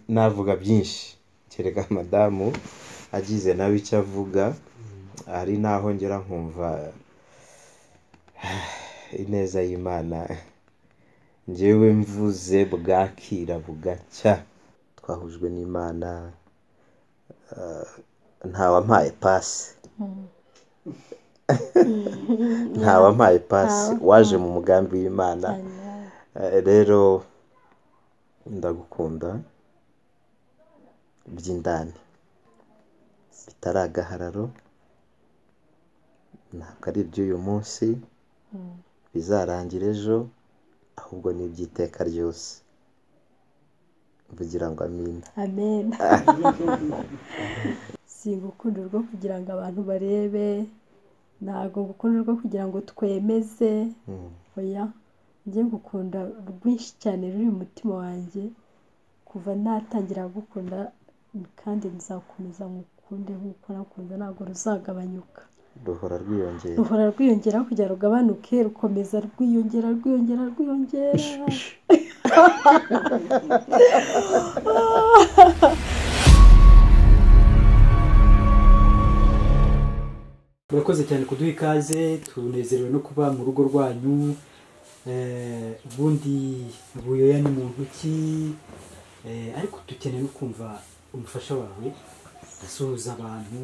Navuga byinshi, kereka madamu agize nawe icyo avuga, hari n'aho ngera nkumva ineza y'Imana njyewe mvuze bwakira bugacya, twahujwe n'Imana ntawampaye pasi, ntawampaye pasi waje mu mugambi w'Imana, rero ndagukunda by'indani bitari agahararo, ntabwo ari iby'uyu munsi, bizarangira ejo, ahubwo ni iby'iteka ryose, mvugira ngo amina. Amen. Si urukundo rwo kugira ngo abantu barebe, ntabwo urukundo rwo kugira ngo twemeze, oya, njye ngukunda rwinshi cyane ruri mu mutima wanjye, kuva natangira kugukunda kandi nzakomeza ngukunde nk'uko nakunze ntabwo ruzagabanyuka. Ruhora rwiyongera. Ruhora rwiyongera kugira rugabanuke, rukomeza rwiyongera, rwiyongera, rwiyongera. murakoze cyane kuduha ikaze tunezerewe no kuba mu rugo rwanyu Eh, ubundi buyoya ni mu ntoki eh, ariko dukeneye no kumva umufasha wawe asuhuza abantu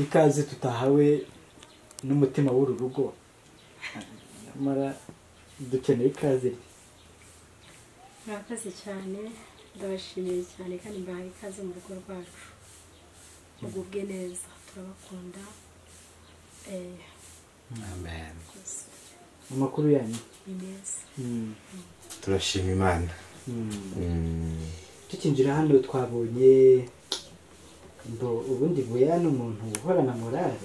ikaze tutahawe n'umutima w'uru rugo nyamara dukeneye ikaze rye murakoze cyane ndabashimiye cyane kandi mbahaye ikaze mu rugo rwacu mugubwe neza turabakunda eh, Amen. rwose amakuru yanyu ni meza Mm, Turashima Imana. mm. Mm. tukinjira hano twabonye ngo ubundi buya ni umuntu uhorana morale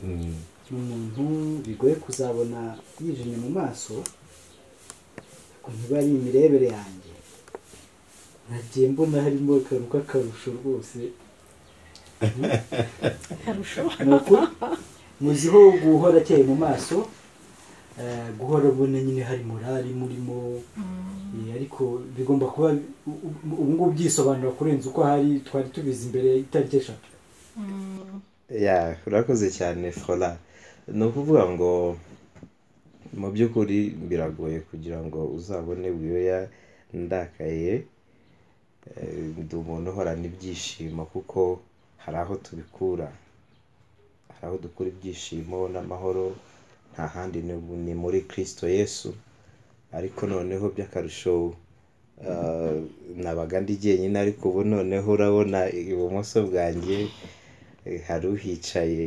Mm. ni umuntu bigoye kuzabona yijimye mu maso ariko ntiba ari imirebere yanjye nagiye mbona harimo akantu k'akarusho rwose akarusho ni ukuri muziho guhora akeye mu maso eh, guhora ubona nyine hari morali murimo Eh, ariko bigomba kuba u- u- ubu ngubu byisobanura kurenza uko hari twari tubizi imbere y'itariki eshatu Mm, ya urakoze cyane fola ni ukuvuga ngo mu by'ukuri biragoye kugira ngo uzabone wiyoya ndakaye Eh, ndi umuntu uhorana ibyishimo kuko hari aho tubikura hari aho dukura ibyishimo n'amahoro nta handi ni- ni muri kirisito yesu ariko noneho by'akarusho eh, nabaga ndi jyenyine ariko ubu noneho urabona ibumoso bwanjye Eh, hari uhicaye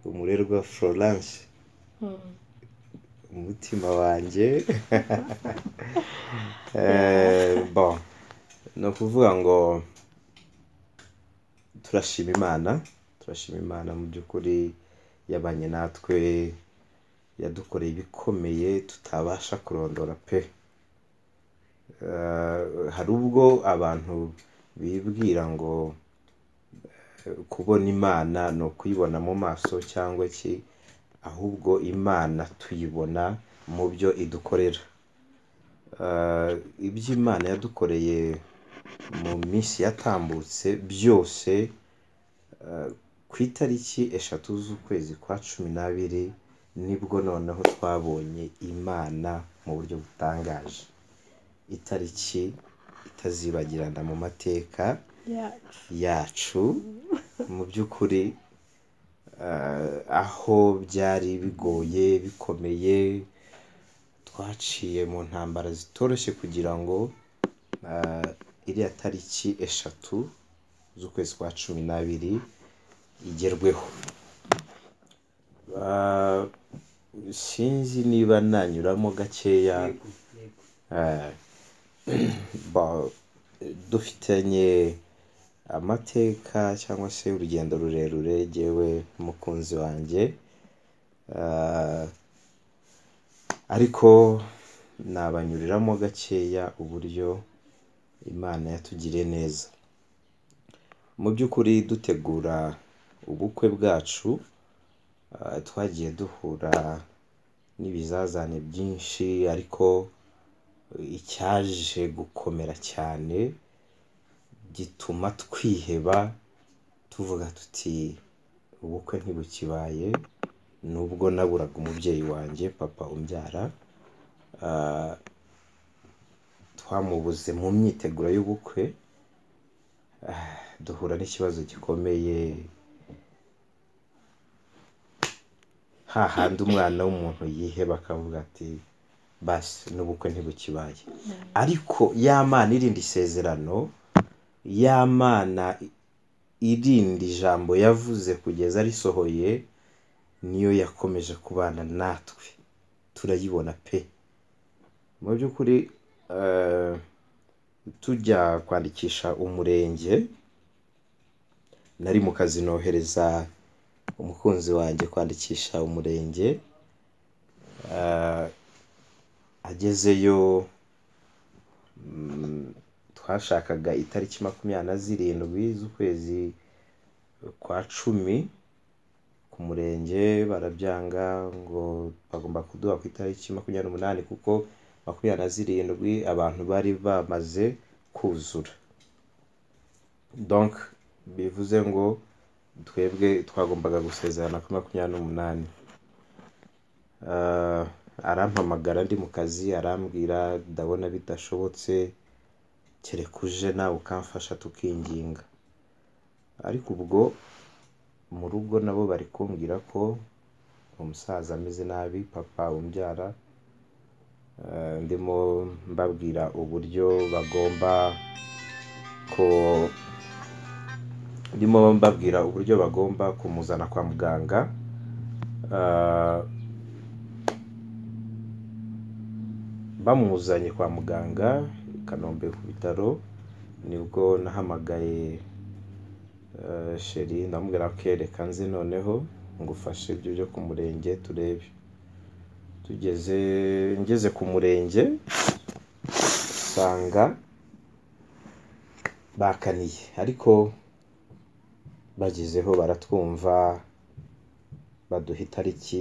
umurerwa florence mm. umutima wanjye Eh, bon ni ukuvuga ngo turashima imana turashima imana mu by'ukuri yabanye natwe yadukoreye ibikomeye tutabasha kurondora pe Eh, hari ubwo abantu bibwira ngo kubona imana ni ukuyibona mu maso cyangwa iki ahubwo imana tuyibona mu byo idukorera Eh, ibyo imana yadukoreye mu minsi yatambutse byose eh, ku itariki eshatu z'ukwezi kwa cumi n'abiri nibwo noneho twabonye imana mu buryo butangaje itariki itazibagirana mu mateka yacu yacu mu by'ukuri eh, aho byari bigoye bikomeye twaciye mu ntambara zitoroshye kugira ngo eh, iriya tariki eshatu z'ukwezi kwa cumi n'abiri igerweho Eh, sinzi niba nanyuramo gakeya eh, ba- dufitanye amateka cyangwa se urugendo rurerure jyewe n'umukunzi wanjye Ah, ariko nabanyuriramo gakeya uburyo imana yatugiriye neza mu by'ukuri dutegura ubukwe bwacu ah, twagiye duhura n'ibizazane byinshi ariko icyaje gukomera cyane gituma twiheba tuvuga tuti ubukwe ntibukibaye nubwo naburaga umubyeyi wanjye papa umbyara ah, twamubuze mu myiteguro y'ubukwe ah, duhura n'ikibazo gikomeye hahandi umwana w'umuntu yiheba akavuga ati basi n'ubukwe ntibukibaye ariko ya mana irinda isezerano ya mana irinda ijambo yavuze kugeza risohoye niyo yakomeje kubana natwe turayibona pe mu by'ukuri eh, tujya kwandikisha umurenge nari mu kazi nohereza umukunzi wanjye kwandikisha umurenge Eh, agezeyo mm, twashakaga itariki makumyabiri na zirindwi z'ukwezi kwa cumi ku murenge barabyanga ngo bagomba kuduha ku itariki makumyabiri n'umunani kuko makumyabiri na zirindwi abantu bari bamaze kuzura donc bivuze ngo twebwe twagombaga gusezerana kuri makumyabiri n'umunani Ah, arampamagara ndi mu kazi arambwira ndabona bidashobotse kereka uje nawe ukamfasha tukinginga ariko ubwo mu rugo nabo bari kumbwira ko umusaza ameze nabi papa umbyara Eh, ndimo mbabwira uburyo bagomba ko ndimo mbabwira uburyo bagomba kumuzana kwa muganga Ah, bamuzanye kwa muganga i kanombe ku bitaro nibwo nahamagaye eh, sheri ndamubwira ko reka nze noneho ngufashe ibyo byo ku murenge turebe tugeze ngeze ku murenge nsanga bakaniye ariko bagezeho baratwumva baduha itariki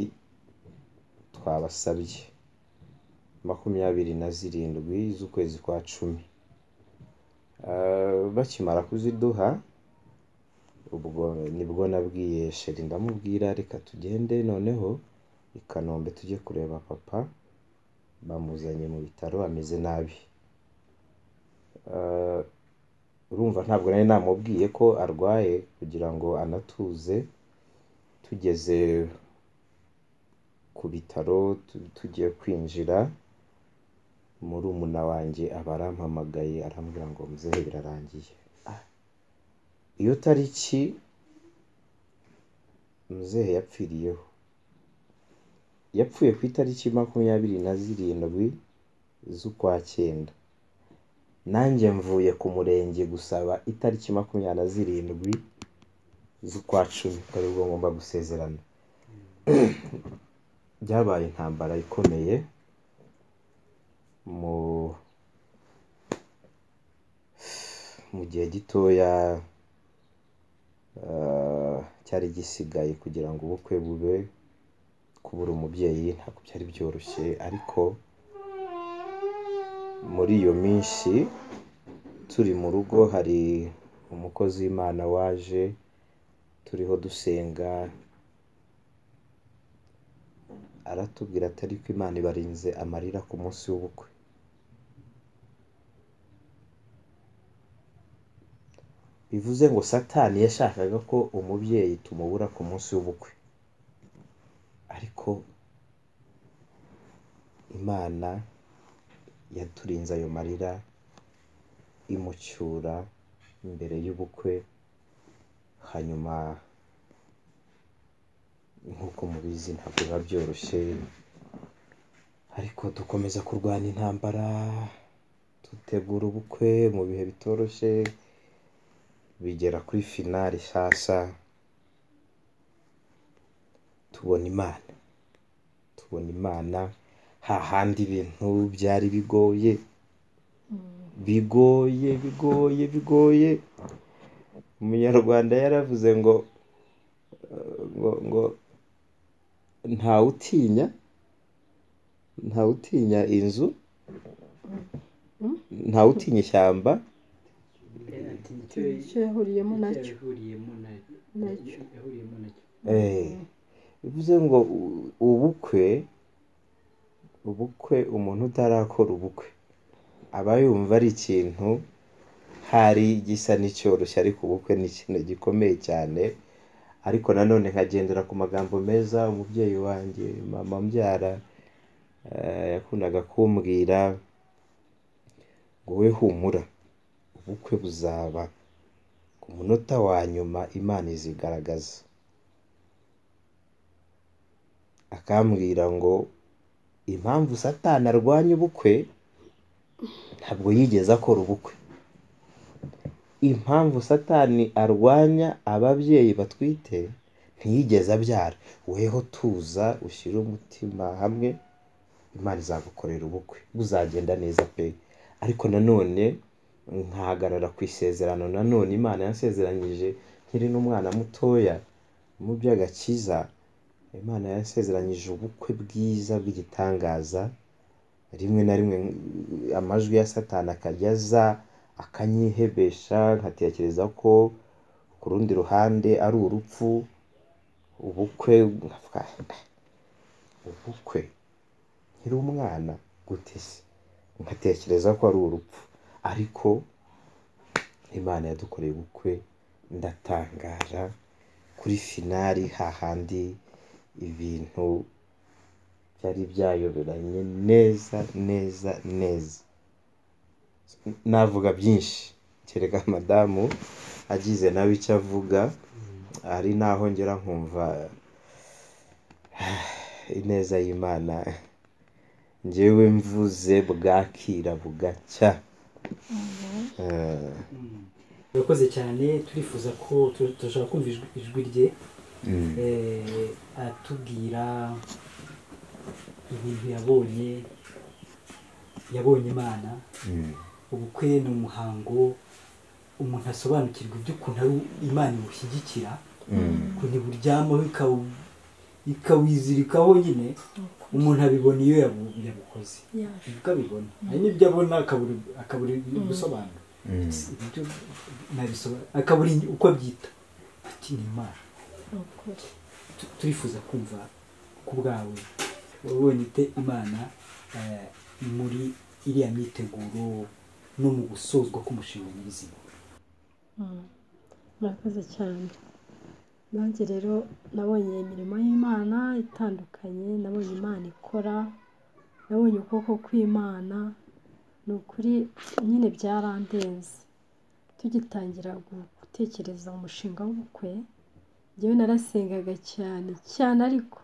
twabasabye makumyabiri na zirindwi z'ukwezi kwa cumi Ah, bakimara kuziduha ubwo nibwo nabwiye sheri ndamubwira reka tugende noneho i kanombe tujye kureba papa bamuzanye mu bitaro ameze nabi Ah, urumva ntabwo nari namubwiye ko arwaye kugira ngo anatuze tugeze ku bitaro tu- tugiye kwinjira murumuna wanjye aba arampamagaye arambwira ngo muzehe birarangiye Ah. iyo tariki muzehe yapfiriyeho yapfuye ku itariki makumyabiri na zirindwi z'ukwa cyenda nanjye mvuye ku murenge gusaba itariki makumyabiri na zirindwi z'ukwa cumi ko aribwo ngomba gusezerana byabaye intambara ikomeye mu mu gihe gitoya ah, cyari gisigaye kugira ngo ubukwe bube kubura umubyeyi ntabwo byari byoroshye ariko muri iyo minsi turi mu rugo hari umukozi w'imana waje turiho dusenga aratubwira ati ariko imana ibarinze amarira ku munsi w'ubukwe bivuze ngo satani yashakaga ko umubyeyi tumubura ku munsi w'ubukwe ariko imana yaturinze ayo marira imucyura imbere y'ubukwe hanyuma nk'uko mubizi ntabwo biba byoroshye ariko dukomeza kurwana intambara dutegura ubukwe mu bihe bitoroshye bigera kuri finari sasa tubona imana tubona imana hahandi ibintu byari bigoye bigoye bigoye bigoye umunyarwanda yaravuze ngo ngo ngo ntawutinya ntawutinya inzu ntawutinya ishyamba ati nicyo icyo yahuriyemo nacyo yahuriyemo nacyo Nacyo. yahuriyemo nacyo Eh, bivuze ngo u- ubukwe ubukwe umuntu utarakora ubukwe aba yumva ari ikintu hari gisa n'icyoroshye ariko ubukwe ni ikintu gikomeye cyane ariko nanone nkagendera ku magambo meza umubyeyi wanjye mama mbyara eh, yakundaga kumbwira ngo we humura ubukwe buzaba ku munota wa nyuma imana izigaragaza akambwira ngo impamvu satani arwanya ubukwe ntabwo yigeze akora ubukwe impamvu satani arwanya ababyeyi batwite ntiyigeze abyara weho tuza ushyire umutima hamwe imana izagukorera ubukwe buzagenda neza pe ariko nanone nkahagarara ku isezerano nanone imana yasezeranyije nkiri n'umwana mutoya mu by'agakiza imana yasezeranyije ubukwe bwiza bw'igitangaza rimwe na rimwe amajwi ya satani akajya aza akanyihebesha nkatekereza ko ku rundi ruhande ari urupfu ubukwe nkavuga, ubukwe nkiri umwana gute se nkatekereza ko ari urupfu ariko imana yadukoreye ubukwe ndatangara kuri finari hahandi ibintu byari byayoberanye neza neza neza navuga byinshi kereka madamu agize nawe icyo avuga hari naho ngera nkumva ineza y'imana ngewe mvuze bwakira bugacya Eh, urakoze cyane turifuza ko tu- turashaka kumva ijwi- ijwi rye mm. eh, atubwira ibintu yabonye yabonye imana Mm. ubukwe ni umuhango umuntu asobanukirwa iby'ukuntu ari u- imana imushyigikira ukuntu iburyamaho ikawu- ikawizirikaho nyine umuntu abibona iyo yabu- yabukoze yaje nibwo abibona hari n'ibyo abona akabura akabura gusobanura Mm. ibyo nabisobanura akabura uko abyita ati ni imana ni ukuri Tu- turifuza kumva ku bwawe wabonye ite imana eh, muri iriya myiteguro no mu gusozwa k'umushinga nyirizina Mm. murakoze cyane nanjye rero nabonye imirimo y'imana itandukanye nabonye imana ikora nabonye ukuboko kw'imana ni ukuri nyine byarandenze tugitangira gutekereza umushinga w'ubukwe njyewe narasengaga cyane cyane ariko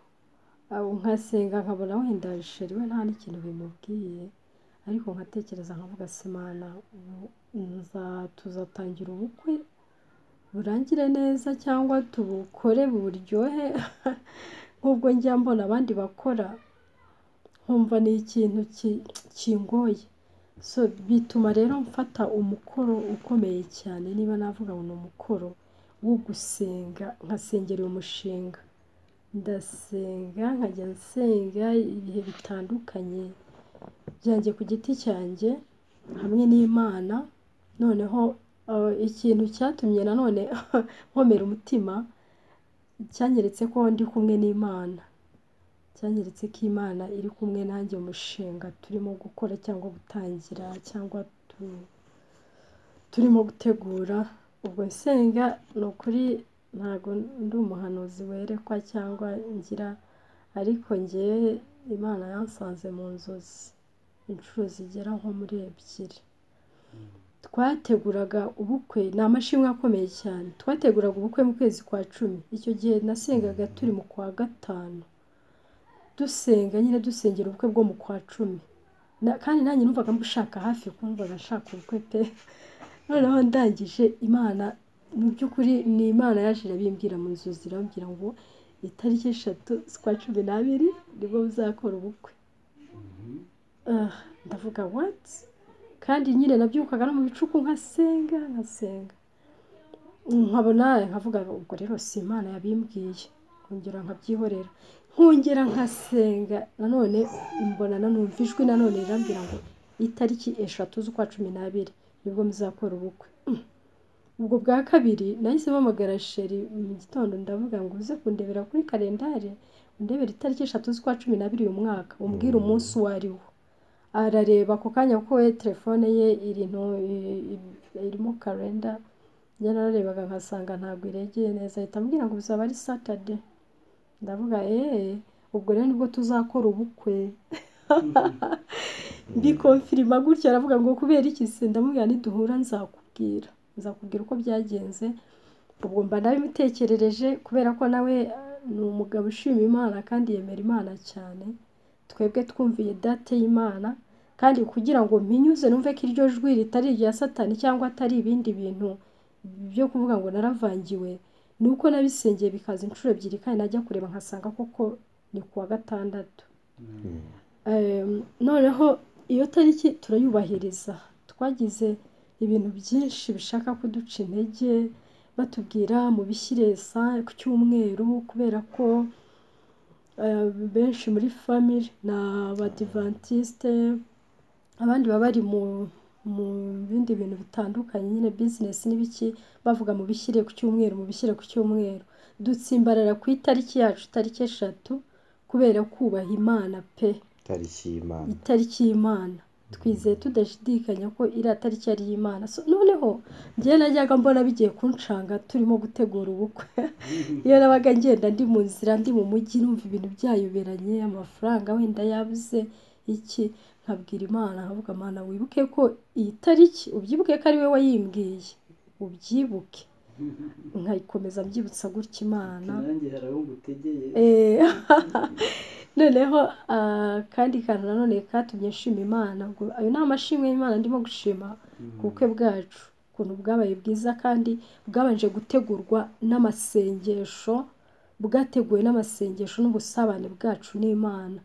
aho nkasenga nkabona wenda sheri we nta n'ikintu bimubwiye ariko nkatekereza nkavuga simana tuzatangira ubukwe burangire neza cyangwa tubukore buryohe nk'ubwo njya mbona abandi bakora nkumva ni ikintu ki- kingoye so bituma rero mfata umukoro ukomeye cyane niba navuga ngo ni umukoro wo gusenga nkasengera uyu mushinga ndasenga nkajya nsenga ibihe bitandukanye byanjye ku giti cyanjye hamwe n'imana noneho eh, ikintu cyatumye nanone nkomera umutima cyanyeretse ko ndi kumwe n'imana cyanyeretse ko imana iri kumwe nanjye mu mushinga turimo gukora cyangwa gutangira cyangwa tu- turimo gutegura ubwo nsenga ni ukuri ntabwo ndi umuhanuzi werekwa cyangwa ngira ariko ngewe imana yansanze mu nzozi inshuro zigera nko muri ebyiri twateguraga ubukwe ni amashimwe akomeye cyane twateguraga ubukwe mu kwezi kwa cumi icyo gihe nasengaga turi mu kwa gatanu dusenga nyine dusengera ubukwe bwo mu kwa cumi Na- kandi nanjye numvaga mbushaka hafi kuko numvaga nshaka ubukwe pe noneho ndangije imana mu by'ukuri ni imana yaje irabibwira mu nzozi irambwira ngo itariki eshatu z'ukwa cumi n'abiri nibwo muzakora ubukwe Ah, ndavuga wati kandi nyine nabyukaga no mu bicuku nkasenga nkasenga nkabona nkavuga ubwo rero si imana yabimbwiye nkongera nkabyihorera nkongera nkasenga nanone mbona nanumva ijwi nanone rirambwira ngo itariki eshatu z'ukwa cumi n'abiri nibwo muzakora ubukwe Mm. ubwo bwa kabiri nahise mpamagara sheri mu gitondo ndavuga ngo uze kundebera kuri kalendari undebera itariki eshatu z'ukwa cumi n'abiri uyu mwaka umbwire umunsi uwo ari wo arareba ako kanya kuko we telefone ye iri nto- i- i- irimo karenda yararebaga nkasanga ntabwo iregeye neza ahita ambwira ngo bizaba ari satade ndavuga eee ubwo rero nibwo tuzakora ubukwe mbikomfirima gutya aravuga ngo kubera iki se ndamubwira niduhura nzakubwira nzakubwira uko byagenze ubwo mba nabimitekerereje kubera ko nawe eh, ni umugabo ushima imana kandi yemera imana cyane twebwe twumviye date y'imana kandi kugira ngo mpinyuze numve ko iryo jwi ritari irya satani cyangwa atari ibindi bintu byo kuvuga ngo naravangiwe ni uko nabisengeye bikaza inshuro ebyiri kandi najya kureba nkasanga koko ni ku wa gatandatu Em, noneho iyo tariki turayubahiriza twagize ibintu byinshi bishaka kuduca intege batubwira mubishyire sa- ku cyumweru kubera ko eh, benshi muri famire ni abadivantisite abandi baba bari mu mu bindi bintu bitandukanye nyine bizinesi n'ibiki bavuga mubishyire ku cyumweru mubishyire ku cyumweru dutsimbarara ku itariki yacu tariki eshatu kubera kubaha imana pe itariki y'imana itariki y'imana twizeye tudashidikanya ko iriya tariki ari iy'imana So, noneho njyewe najyaga mbona bigiye kunshanga turimo gutegura ubukwe iyo nabaga ngenda ndi mu nzira ndi mu mujyi numva ibintu byayoberanye amafaranga wenda yabuze iki nkabwira imana nkavuga imana wibuke ko iyi tariki ubyibuke ko ari we wayimbwiye ubyibuke nkayikomeza mbyibutsa gutya imana nanjye hari abo ngutegeye Eh, noneho ah, kandi kantu nanone katumye nshima imana ubwo ayo ni amashimwe y'imana ndimo gushima ku bukwe bwacu ukuntu bwabaye bwiza kandi bwabanje gutegurwa n'amasengesho bwateguwe n'amasengesho n'ubusabane bwacu n'imana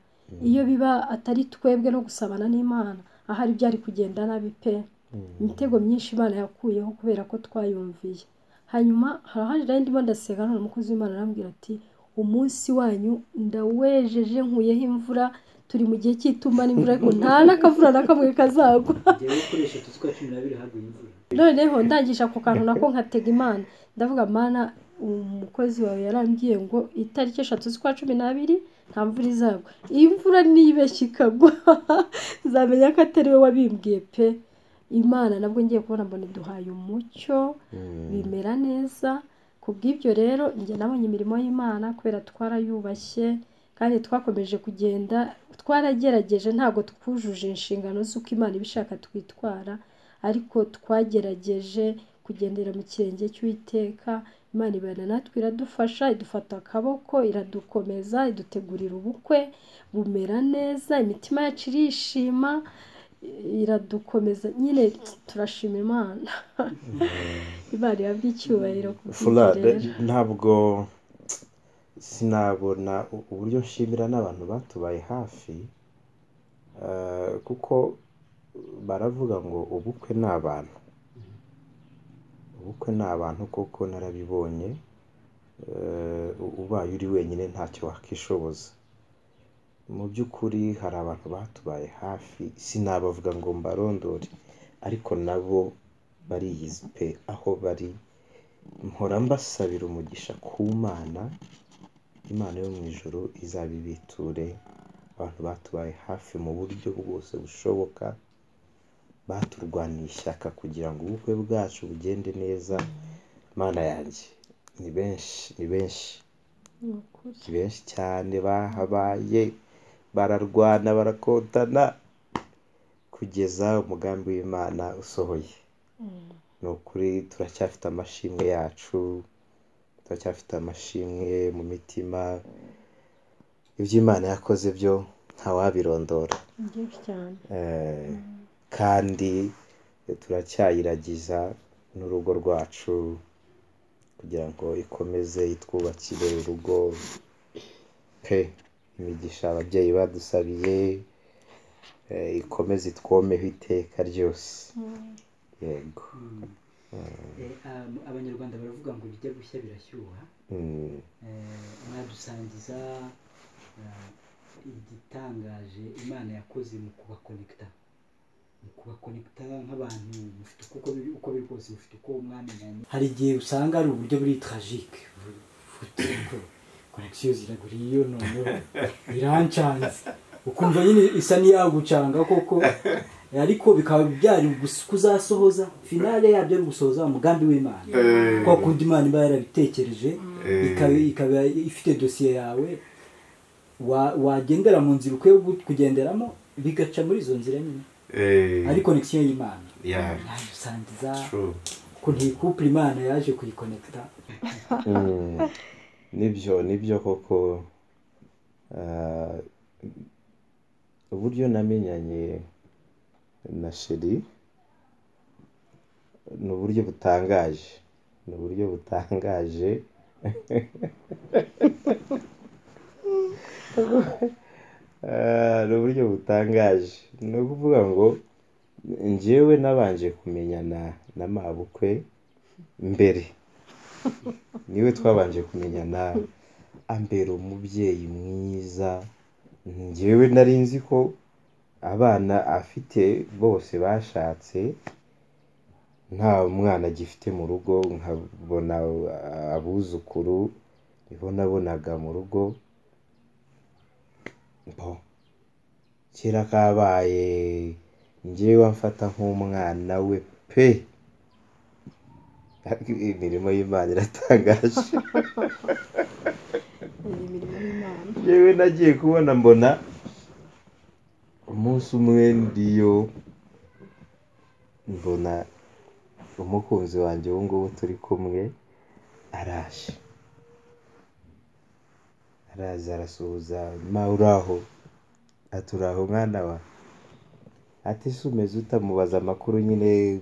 iyo biba atari twebwe no gusabana n'imana ahari byari kugenda nabi pe imitego myinshi imana yakuyeho kubera ko twayumviye hanyuma harahari rero ndimo ndasenga none umukozi w'imana arambwira ati umunsi wanyu ndawejeje nkuyeho imvura turi mu gihe cy'itumba n'imvura ariko nta n'akavura na kamwe kazagwa igihe gukoresha eshatu z'ukwa cumi n'abiri haguye imvura noneho ndangije ako kantu nako nkatega imana ndavuga mana umukozi wawe yarambwiye ngo itariki eshatu z'ukwa cumi n'abiri nta mvura izagwa iyi mvura nibeshya ikagwa nzamenya ko atari we wabimbwiye pe imana nabwo ngiye kubona mbona iduhaye umucyo bimera neza ku bw'ibyo rero njye nabonye imirimo y'imana kubera twarayubashye kandi twakomeje kugenda twaragerageje ntabwo twujuje inshingano z'uko imana ibishaka twitwara ariko twagerageje kugendera mu kirenge cy'uwiteka imana ibana natwe iradufasha idufata akaboko iradukomeza idutegurira ubukwe bumera neza imitima yacu irishima iradukomeza nyine turashima imana imana ihabwa icyubahiro ku bw'ibyo fura rero. ntabwo sinabona u- uburyo nshimira n'abantu batubaye hafi eh, kuko baravuga ngo ubukwe ni abantu ubukwe ni abantu koko narabibonye eh, u- ubaye uri wenyine ntacyo wakishoboza mu by'ukuri hari abantu batubaye hafi sinabavuga ngo mbarondore ariko nabo bariyizi pe aho bari mpora mbasabira umugisha ku mana imana yo mu ijoro izabibiture abantu batubaye hafi mu buryo bwose bushoboka baturwaniye ishyaka kugira ngo ubukwe bwacu bugende neza mana yanjye ni benshi ni benshi ni ukuri ni benshi cyane bahabaye bararwana barakotana kugeza umugambi w'imana usohoye ni ukuri turacyafite amashimwe yacu turacyafite amashimwe mu mitima ibyo imana yakoze byo ntawabirondora ni byinshi cyane Eh, kandi turacyayiragiza n'urugo rwacu kugira ngo ikomeze itwubakire urugo pe imigisha ababyeyi badusabiye eh, ikomeze itwomeho iteka ryose yego Eh, ab- abanyarwanda baravuga ngo ibijya gushya birashyuha Mm. Eh, mwadusangiza eh, igitangaje imana yakoze mu kubakonekita mu kubakonekita nk'abantu mufite uko biri uko biri kose mufite uko mwamenyanye hari igihe usanga ari uburyo buri tarajike konekisiyo ziragura iyo noneho birancanze ukumva nyine isa n'iyagucanga koko ariko bikaba byari gusa- kuzasohoza finale yabyo ari gusohoza umugambi w'imana Eh. kwa kundi imana iba yarabitekereje Eh. ikaba- ikaba ifite dosiye yawe wa- wagendera mu nzira ukwiye gu- kugenderamo bigaca muri izo nzira nyine ari konekisiyo y'imana Yeah. yaje usangiza True. ko ntikupure imana yaje kuyikonekita Mm. nibyo nibyo koko Ah, uburyo namenyanye na sheri ni uburyo butangaje ni uburyo butangaje Ah, ni uburyo butangaje ni ukuvuga ngo njyewe nabanje kumenyana na mabukwe mbere niwe twabanje kumenyana ambera umubyeyi mwiza njyewe nari nzi ko abana afite bose bashatse nta mwana agifite mu rugo nkabona abuzukuru nibo nabonaga mu rugo bo kera kabaye njyewe amfata nk'umwana we pe ariko imirimo y'imana iratangaje ni imirimo y'imana yewe nagiye kubona mbona umunsi umwe ndiyo mbona umukunzi wanjye ubu ngubu turi kumwe araje araza arasuhuza ma uraho ati uraho mwana wa ati se umeze utamubaza amakuru nyine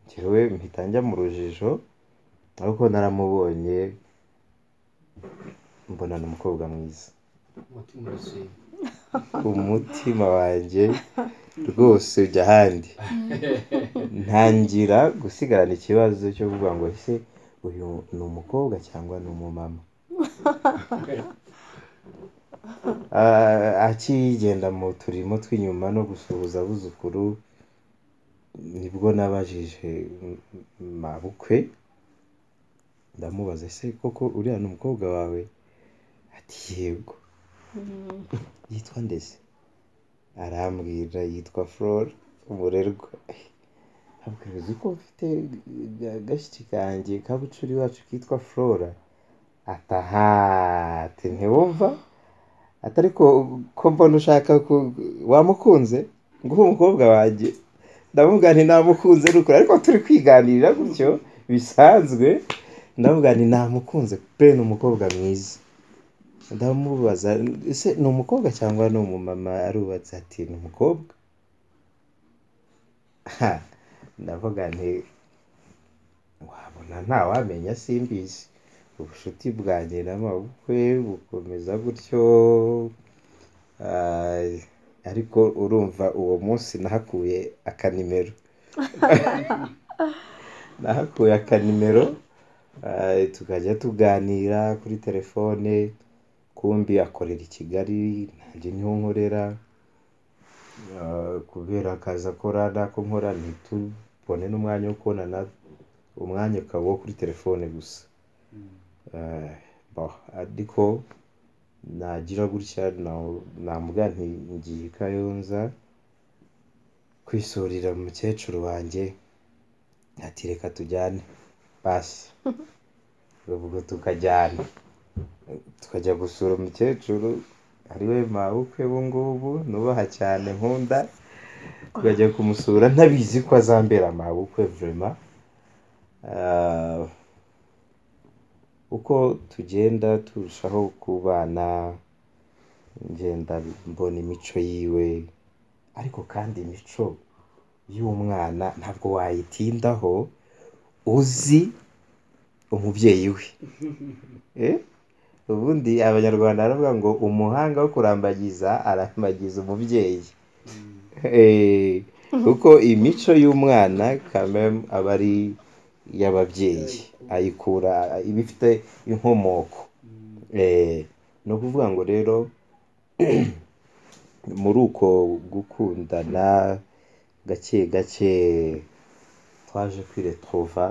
njyewe mpita njya mu rujijo ariko naramubonye mbona ni umukobwa mwiza umutima wanjye rwose ujya ahandi ntangira gusigarana ikibazo cyo kuvuga ngo ese uyu ni umukobwa cyangwa ni umumama Ah, akigenda mu turimo tw'inyuma no gusuhuza abuzukuru nibwo nabajije m- m- mabukwe ndamubaza ese koko uriya ni umukobwa wawe ati yego yitwa ndetse arambwira yitwa flora umurerwa abwira uzi ko mfite agashyitsi kanjye kabucuri wacu kitwa flora ataha ati ntiwumva ati ariko ko mbona ushaka ku wamukunze nguha umukobwa wanjye ndavuga nti namukunze ni ukuri ariko turi kwiganirira gutyo bisanzwe ndavuga nti namukunze pe ni umukobwa mwiza ndamubaza ese ni umukobwa cyangwa ni umumama arubatse ati ni umukobwa Ha, ndavuga nti wabona ntawamenya simbizi ubucuti bwanjye n'amabukwe bukomeza gutyo Ah, ariko urumva uwo munsi nahakuye akanimero nahakuye akanimero Ah, tukajya tuganira kuri telefone kumbi akorera i kigali nanjye niho nkorera Ah, kubera akazi akora n'ako nkora ntitubone n'umwanya wo kubonana umwanya ukaba uwo kuri telefone gusa Eh, bon, ariko nagira gutya na- namuga nti ngiye i kayonza kwisurira mukecuru wanjye ati reka tujyane basi ubwo tukajyana tukajya gusura umukecuru ariwe mabukwe ubu ngubu nubaha cyane nkunda tukajya kumusura ntabizi ko azambera mabukwe vurema uko tugenda turushaho kubana ngenda mbona imico yiwe ariko kandi imico y'umwana ntabwo wayitindaho uzi umubyeyi we Eh? ubundi abanyarwanda baravuga ngo umuhanga wo kurambagiza arambagiza umubyeyi Eh, kuko imico y'umwana kamem aba ari iy'ababyeyi ayikura iba ifite inkomoko Eh, ni ukuvuga ngo rero muri uko gukundana gake gake twaje kwiretrova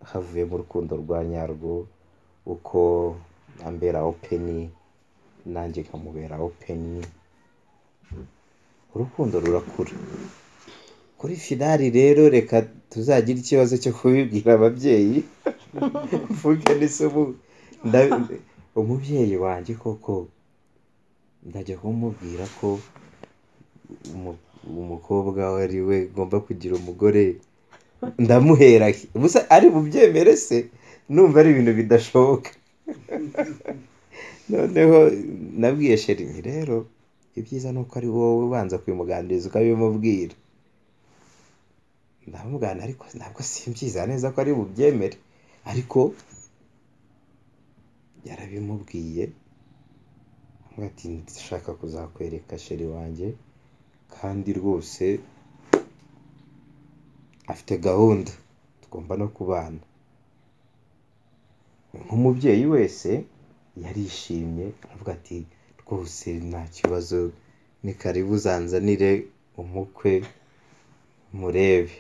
havuye mu rukundo rwa nyarwo uko ambera openi nanjye nkamubera openi urukundo rurakura kuri finari rero reka tuzagire ikibazo cyo kubibwira ababyeyi mvuge n'isomo nda- umubyeyi wanjye koko ndajya kumubwira ko umu- umukobwa we ari we ngomba kugira umugore ndamuhera he? Ubusa ari bubyemere se numva ari ibintu bidashoboka noneho nabwiye sheri nti rero ibyiza ni uko ari wowe ubanza kubimuganiriza ukabimubwira ndamubwana ariko ntabwo simbiza neza ko ari bubyemere ariko yarabimubwiye aramubwira ati ndashaka kuzakwereka sheri wanjye kandi rwose afite gahunda tugomba no kubana nk'umubyeyi wese yarishimye aravuga ati rwose nta kibazo ni karibu uzanzanire umukwe murebe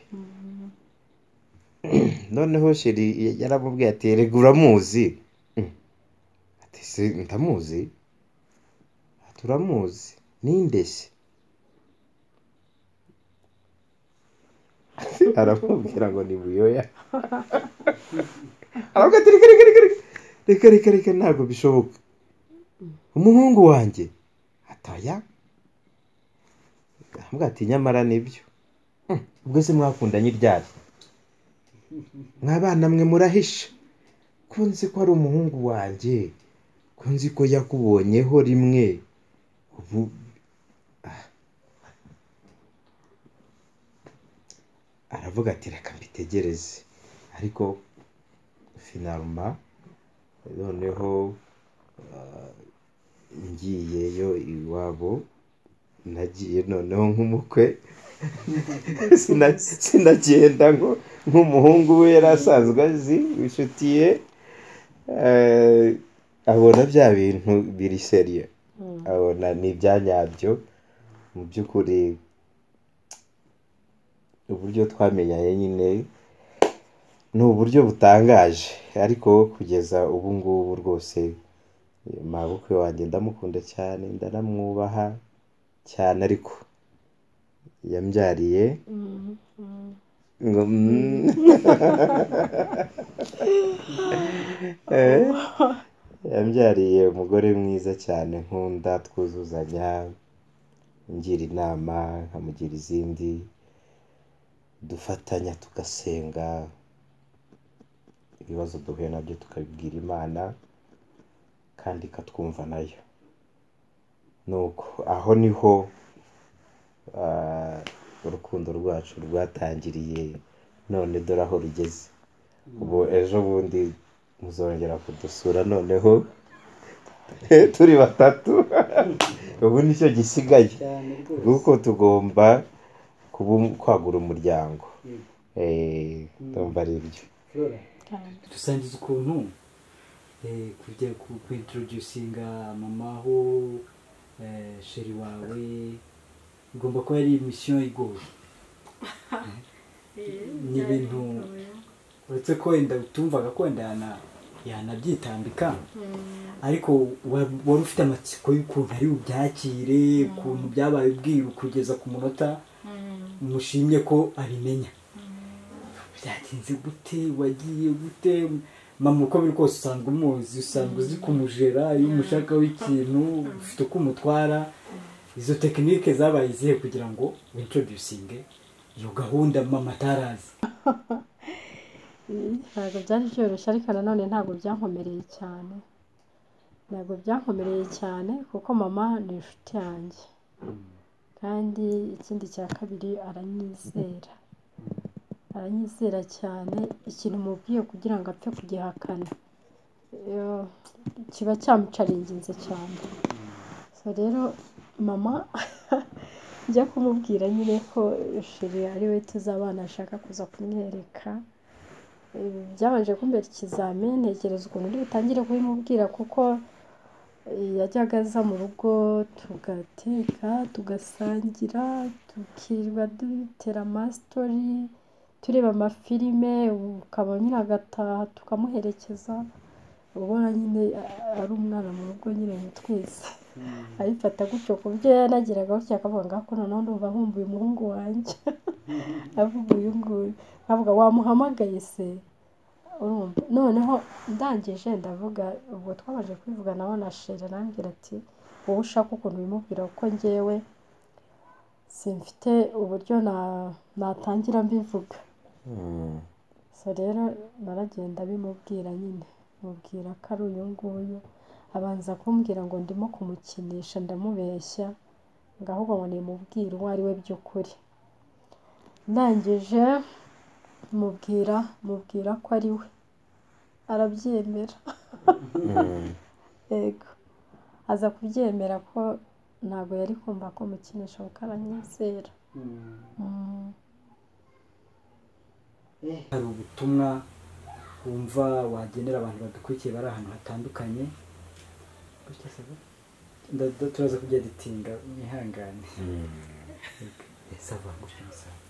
noneho sheri yaramubwiye ati erega uramuzi Mm. ati se ndamuzi ati uramuzi ninde se aramubwira ngo ni buyoya aravuga ati reka reka reka reka reka reka reka ntabwo bishoboka umuhungu wanjye ataya aravuga ati nyamara nibyo Mm, ubwo se mwakundanye iryari mwabana mwe murahisha ko nzi ko ari umuhungu wanjye ko nzi ko yakubonyeho rimwe ubu Ah. aravuga ati reka mbitegereze ariko finaruma noneho ah, ngiyeyo iwabo nagiye noneho nk'umukwe Sina- sinagenda ngo nk'umuhungu we yari asanzwe azi inshuti ye eh, abona bya bintu biri seriye abona ni ibyanyabyo mu by'ukuri uburyo twamenyanye nyine ni uburyo butangaje ariko kugeza ubu ngubu rwose mabukwe wanjye ndamukunda cyane ndaramwubaha cyane ariko yambyariye ngo mm. Eh, yambyariye umugore mwiza cyane nkunda twuzuzanya ngira inama nkamugira izindi dufatanya tugasenga ibibazo duhuye nabyo tukabibwira imana kandi ikatwumva nayo nuko aho niho ah, urukundo rwacu rwatangiriye none dore aho rugeze ubu ejo bundi muzongera kudusura noneho turi batatu ubu nicyo gisigaye cyane rwose kuko tugomba kubu- kwagura umuryango Mm. Eh, ndumva ari byo Flora, cyane dusangiza ukuntu eh, kujya ku- kuintroducinga mamaho eh, sheri wawe igomba kuba ari misiyo igoye ni ibintu uretse ko wenda utumvaga ko wenda yana- yanabyitambika ariko wa- wari ufite amatsiko y'ukuntu ari bubyakire ukuntu byabaye ubwiwe kugeza ku munota mushimye ko abimenya byagenze gute wagiye gute mama uko biri kose usanga umuzi usanga uzi kumujera iyo umushakaho ikintu ufite uko umutwara izo tekinike zabaye izihe kugira ngo wintroducinge iyo gahunda mama atarazi ntabwo byari byoroshye ariko nanone ntabwo byankomereye cyane ntabwo byankomereye cyane kuko mama ni inshuti yanjye kandi ikindi cya kabiri aranyizera aranyizera cyane ikintu mubwiye kugira ngo apfe kugihakana iyo- kiba cyamucaringinze cyane so rero mama njya kumubwira nyine ko shiri ari we tuzabana ashaka kuza kumwereka ibi byabanje kumbera ikizamini ntekereza ukuntu uri butangire kubimubwira kuko yajyaga aza mu rugo tugateka tugasangira tukirirwa dutera amasitori tureba amafilime ukaba nyine agataha tukamuherekeza uba ubona nyine a- ari umwana mu rugo nyine ni twese abifata gutyo ku byo yanagiraga gutya akavuga ngo "Ako noneho ndumva nkumbuye umuhungu wanjye avuga uyu nguyu nkavuga wamuhamagaye se urumva noneho ndangije ndavuga ubwo twabanje kwivugana na shere arambwira ati wowe ushaka ukuntu ubimubwira kuko ngewe simfite uburyo na- natangira mbivuga Mm. so rero naragenda bimubwira nyine mubwira ko ari uyu nguyu abanza kumbwira ngo ndimo kumukinisha ndamubeshya ngo ahubwo ngo nimubwire uwo ari we by'ukuri ndangije mubwira mubwira ko ari we arabyemera Mm. yego aza kubyemera ko ntabwo yari kumva ko mukinisha kuko aranyizera Mm. hari ubutumwa wumva wagenera abantu badukurikiye bari ahantu hatandukanye Nda- nda- turaza kujya dutinda mwihangane sava gushyira umusaraba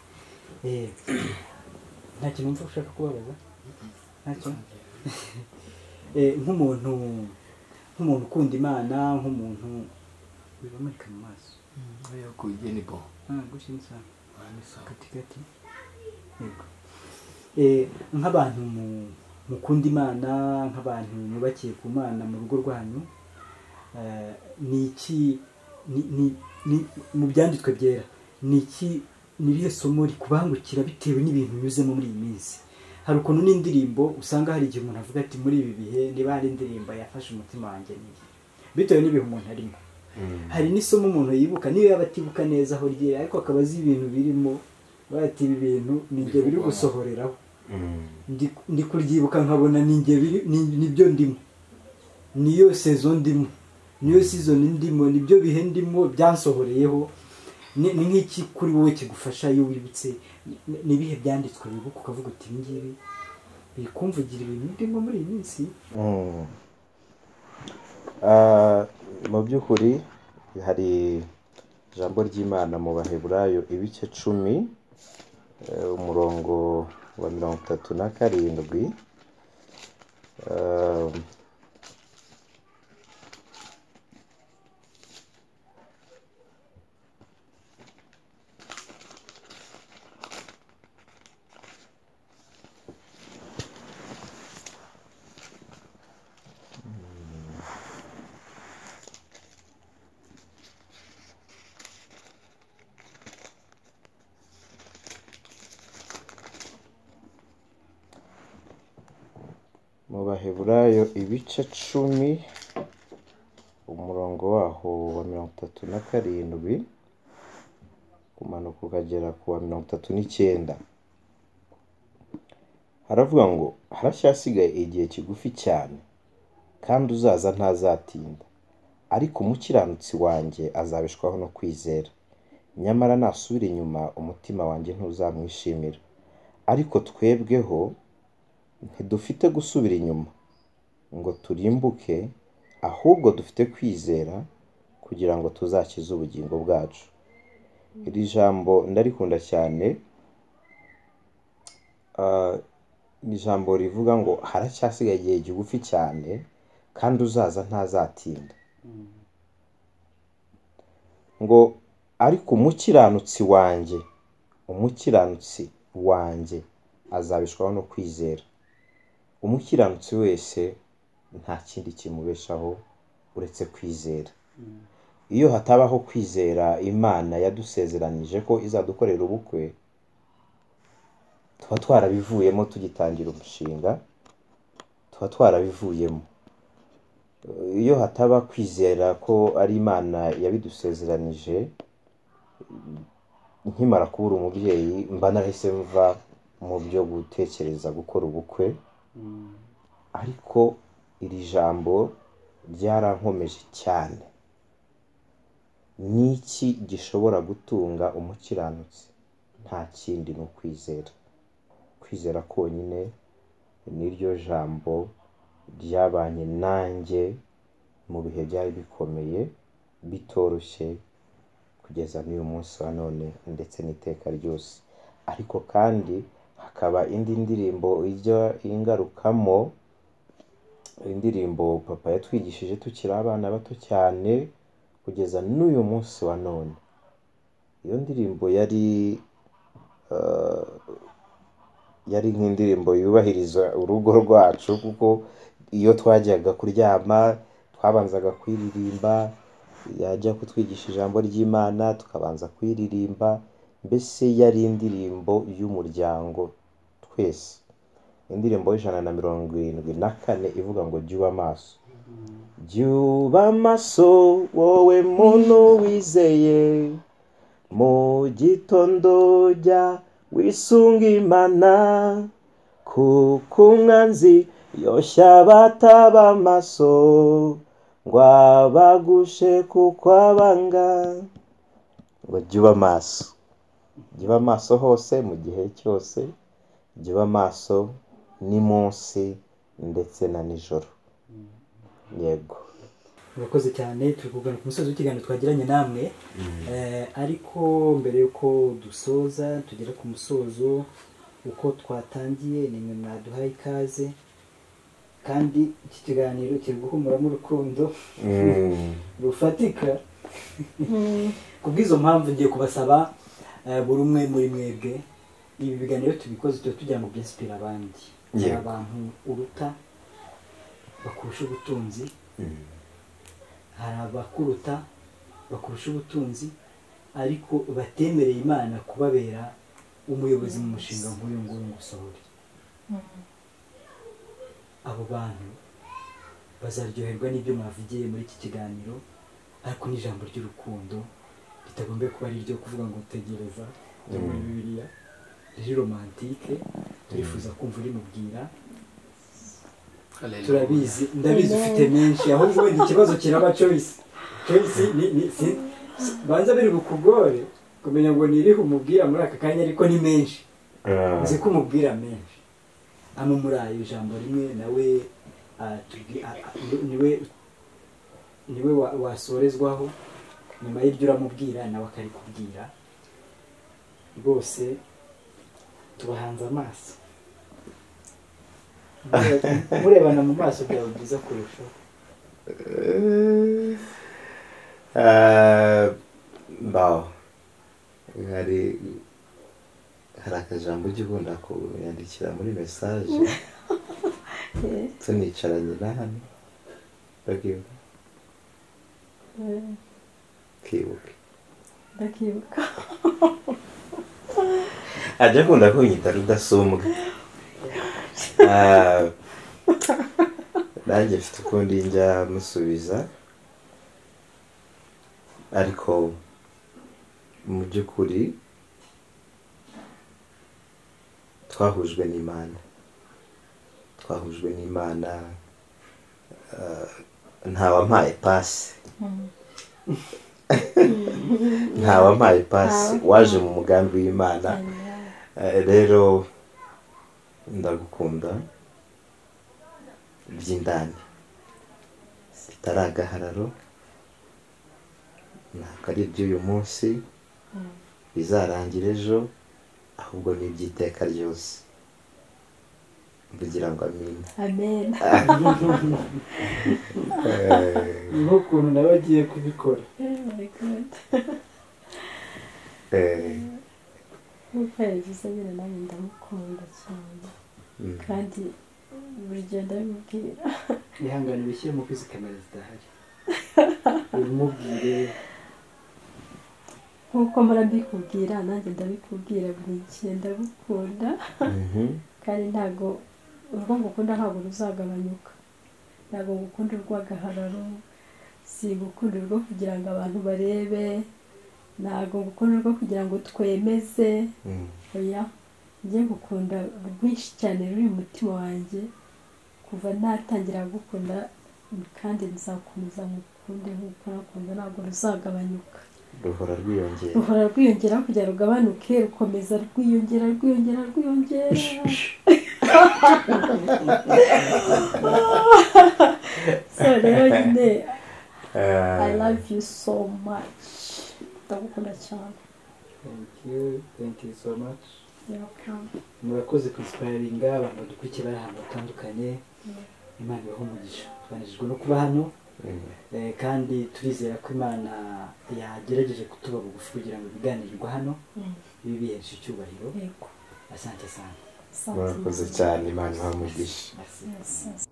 nta kintu wumva ushaka kubabaza ntacyo Eh, nk'umuntu nk'umuntu ukunda imana nk'umuntu wibamurika mu maso ariko igeni bo Ah, gushyira umusaraba ahandi sawa kati kati yego Eh, nk'abantu mu- mukunda imana nk'abantu mwubakiye ku mana mu rugo rwanyu eh, ni iki ni- ni- ni- mu byanditswe byera ni iki ni irihe somo rikubangukira bitewe n'ibintu unyuzemo muri iyi minsi hari ukuntu n'indirimbo usanga hari igihe umuntu avuga ati muri ibi bihe niba hari indirimbo yafashe umutima wanjye n'iyi bitewe n'ibihe umuntu arimo Mm. hari n'isomo umuntu yibuka niyo yaba atibuka neza aho ryera ariko akaba azi ibintu birimo bavuga ati ibi bintu ni njye biri gusohoreraho Mm. Ndi- ndi kuryibuka nkabona ni njye biri- ni- nibyo ndimo niyo sezo ndimo niyo sizoni ndimo nibyo bihe ndimo byansohoreyeho ni ni nk'iki kuri wowe kigufasha iyo wibutse Ni- nibihe byanditswe wibuka ukavuga uti ibi ngibi biri kumvugira ibintu ndimo muri iyi minsi Mm. Ah, mu by'ukuri hari ijambo ry'imana mu baheburayo ibice cumi eh, umurongo wa mirongo itatu na karindwi Ah, mu baheburayo ibice cumi umurongo waho wa mirongo itatu na karindwi kumanuka ukagera ku wa mirongo itatu n'icyenda haravuga ngo haracyasigaye igihe kigufi cyane kandi uzaza ntazatinda ariko umukiranutsi wanjye azabishwaho no kwizera nyamara nasubira inyuma umutima wanjye ntuzamwishimira ariko twebweho ntidufite gusubira inyuma ngo turimbuke ahubwo dufite kwizera kugira ngo tuzakize ubugingo bwacu iri jambo ndarikunda cyane ah, ni ijambo rivuga ngo haracyasigaye igihe kigufi cyane kandi uzaza ntazatinda ngo ariko umukiranutsi wanjye umukiranutsi wanjye azabishwaho no kwizera umukiranutsi wese nta kindi kimubeshaho uretse kwizera iyo hatabaho kwizera imana yadusezeranije ko izadukorera ubukwe tuba twarabivuyemo tugitangira umushinga tuba twarabivuyemo iyo hataba kwizera ko ari imana yabidusezeranije nkimara kubura umubyeyi mba narahise mva mu byo gutekereza gukora ubukwe ariko iri jambo ryarankomeje cyane ni iki gishobora gutunga umukiranutsi nta kindi ni ukwizera kwizera konyine niryo jambo ryabanye nanjye mu bihe byari bikomeye bitoroshye kugeza n'uyu munsi wa none ndetse n'iteka ryose ariko kandi hakaba indi ndirimbo ijya ingarukamo indirimbo papa yatwigishije tukiri abana bato cyane kugeza n'uyu munsi wa none iyo ndirimbo yari eh, yari nk'indirimbo yubahiriza urugo rwacu kuko iyo twajyaga kuryama twabanzaga kuyiririmba yajya kutwigisha ijambo ry'imana tukabanza kuyiririmba mbese yari indirimbo y'umuryango twese indirimbo y'ijana na mirongo irindwi na kane ivuga ngo jya amaso jya amaso wowe muntu wizeye mu gitondo jya wisunga imana kuko umwanzi yoshya bataba amaso ngo abagushe kuko abanga ngo jya uba maso jya uba maso hose mu gihe cyose jya uba maso munsi ndetse na nijoro yego murakoze cyane turi kuganira ku musozi w'ikiganiro twagiranye namwe Eh, ariko mbere y'uko dusoza tugera ku musozo uko twatangiye ni mwe mwaduhaye ikaze kandi iki kiganiro kiri guhumuramo urukundo Mm. rufatika ku bw'izo mpamvu ngiye kubasaba eh, buri umwe muri mwebwe ibi biganiro tubikoze tuba tugira ngo byasipire abandi hari Yego. abantu uruta bakurusha ubutunzi hari abakuruta bakurusha ubutunzi ariko batemereye imana kubabera umuyobozi mu mushinga nk'uyu nguyu ngusohore abo bantu bazaryoherwa n'ibyo mwavugiye muri iki kiganiro ariko n'ijambo ry'urukundo ritagombye kuba ari iryo kuvuga ngo tegereza ryo muri bibiliya riri romantike turifuza kumva urimubwira turabizi ndabizi ufite menshi ahubwo wenda ikibazo kiraba choice choice ni ni si- si- banza biri bukugore kumenya ngo nirihe umubwira muri aka kanya ariko ni menshi Ah, nzi ko umubwira menshi amumuraye ijambo rimwe nawe atubwi- a- a- ni- niwe niwe wa- wasorezwaho nyuma y'ibyo uramubwira nawe akarikubwira rwose tubahanze amaso Mure- murebana mu maso byaba byiza kurushaho ah, mbaho hari hari akajambo ujya ukunda kuyandikira muri mesaje tunicaranye na hano bakibuka Eh, kibuka ndakibuka ajya akunda kunyita rudasumbwa Ah, nanjye mfite ukundi njya musubiza ariko mu by'ukuri twahujwe n'imana twahujwe n'imana ah, ntawampaye pasi ntawampaye pasi waje mu mugambi w'imana Eh, rero ndagukunda by'indani bitari agahararo ntabwo ari iby'uyu munsi bizarangira ejo ahubwo ni iby'iteka ryose kugira ngo amine amen Eh, niho ukuntu nawe agiye kubikora Oh my God. eh, nk'uko yabivuze nyine nanjye ndamukunda cyane mm, kandi burya ndabimubwira ihangane bishyiremo ko izi kamera zidahari ubimubwire nk'uko mpora mbikubwira nanjye ndabikubwira buri gihe ndagukunda mhm, kandi ntabwo urwo ngukunda ntabwo ruzagabanyuka ntabwo ngukunda urw'agahararo si gukunda urwo kugira ngo abantu barebe ntabwo ngukunda urwo kugira ngo twemeze mm, oya njye ngukunda rwinshi cyane ruri mu mutima wanjye kuva natangira gukunda kandi nzakomeza ngukunde nk'uko nakunda ntabwo ruzagabanyuka ruhora rwiyongera ruhora rwiyongera kugira rugabanuke rukomeza rwiyongera rwiyongera rwiyongera sorry rero nyine Ah, i love you so much ndagukunda cyane thank you thank you so much welcome murakoze kwisipayiringa abantu badukurikira bari ahantu hatandukanye imana ibaho umugisha twanejejwe no kuba hano mm, eh, kandi turizera ko imana yagerageje kutuba bugufi kugira ngo ibiganirirwa hano bibe bihesha icyubahiro yego asante asante asante murakoze cyane imana ibahe umugisha Merci. Yes, yes.